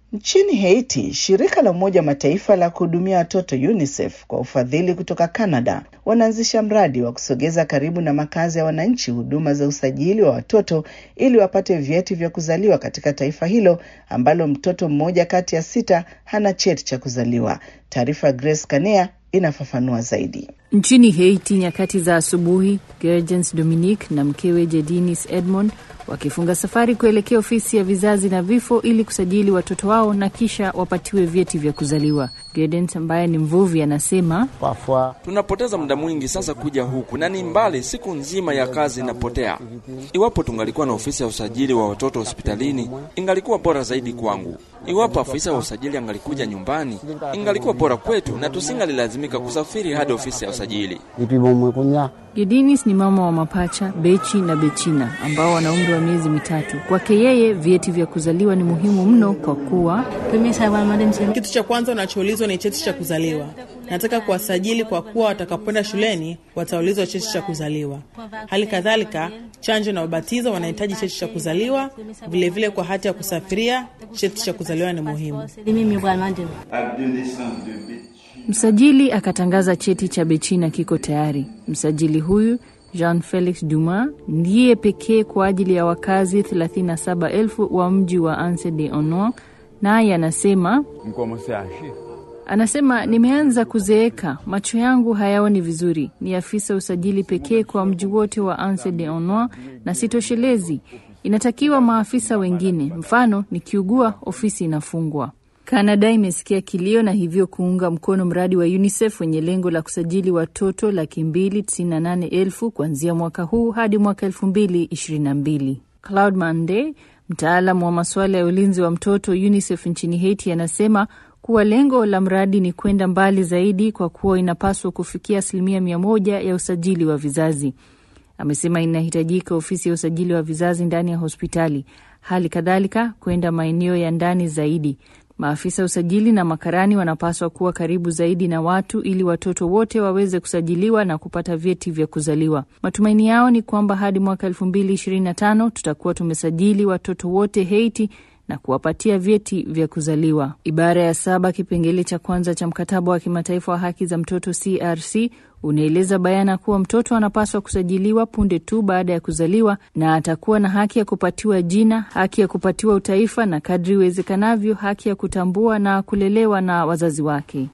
Nchini Haiti, shirika la Umoja wa Mataifa la kuhudumia watoto UNICEF kwa ufadhili kutoka Canada wanaanzisha mradi wa kusogeza karibu na makazi ya wananchi huduma za usajili wa watoto ili wapate vyeti vya kuzaliwa katika taifa hilo ambalo mtoto mmoja kati ya sita hana cheti cha kuzaliwa. Taarifa Grace Kanea inafafanua zaidi. Nchini Haiti, nyakati za asubuhi, Gergens Dominique na mkewe Jedinis Edmond wakifunga safari kuelekea ofisi ya vizazi na vifo ili kusajili watoto wao na kisha wapatiwe vyeti vya kuzaliwa. Gedens ambaye ni mvuvi anasema, tunapoteza muda mwingi sasa kuja huku na ni mbali, siku nzima ya kazi inapotea. Iwapo tungalikuwa na ofisi ya usajili wa watoto hospitalini, ingalikuwa bora zaidi kwangu. Iwapo afisa wa usajili angalikuja nyumbani, ingalikuwa bora kwetu na tusingalilazimika kusafiri hadi ofisi ya usajili. Gedinis ni mama wa mapacha Bechi na Bechina ambao wana umri wa miezi mitatu. Kwake yeye vyeti vya kuzaliwa ni muhimu mno kwa kuwa kitu cha kwanza unachoulizwa ni cheti cha kuzaliwa. Nataka kuwasajili kwa kuwa watakapoenda shuleni wataulizwa cheti cha kuzaliwa. Hali kadhalika, chanjo na ubatizo wanahitaji cheti cha kuzaliwa. Vilevile vile kwa hati ya kusafiria, cheti cha kuzaliwa ni muhimu. Msajili akatangaza cheti cha Bechina kiko tayari. Msajili huyu Jean Felix Duma ndiye pekee kwa ajili ya wakazi 37,000 wa mji wa Anse de Ono, naye anasema anasema nimeanza kuzeeka, macho yangu hayaoni vizuri. Ni afisa usajili pekee kwa mji wote wa Anse de Ono na sitoshelezi, inatakiwa maafisa wengine. Mfano, nikiugua ofisi inafungwa. Kanada imesikia kilio na hivyo kuunga mkono mradi wa UNICEF wenye lengo la kusajili watoto laki mbili tisini na nane elfu kuanzia mwaka huu hadi mwaka elfu mbili ishirini na mbili. Claude Mande, mtaalam wa masuala ya ulinzi wa mtoto UNICEF nchini Haiti, anasema kuwa lengo la mradi ni kwenda mbali zaidi kwa kuwa inapaswa kufikia asilimia mia moja ya usajili wa vizazi. Amesema inahitajika ofisi ya usajili wa vizazi ndani ya hospitali, hali kadhalika kwenda maeneo ya ndani zaidi. Maafisa usajili na makarani wanapaswa kuwa karibu zaidi na watu ili watoto wote waweze kusajiliwa na kupata vyeti vya kuzaliwa. Matumaini yao ni kwamba hadi mwaka elfu mbili ishirini na tano tutakuwa tumesajili watoto wote Haiti na kuwapatia vyeti vya kuzaliwa. Ibara ya saba kipengele cha kwanza cha mkataba wa kimataifa wa haki za mtoto CRC unaeleza bayana kuwa mtoto anapaswa kusajiliwa punde tu baada ya kuzaliwa na atakuwa na haki ya kupatiwa jina, haki ya kupatiwa utaifa na kadri iwezekanavyo haki ya kutambua na kulelewa na wazazi wake.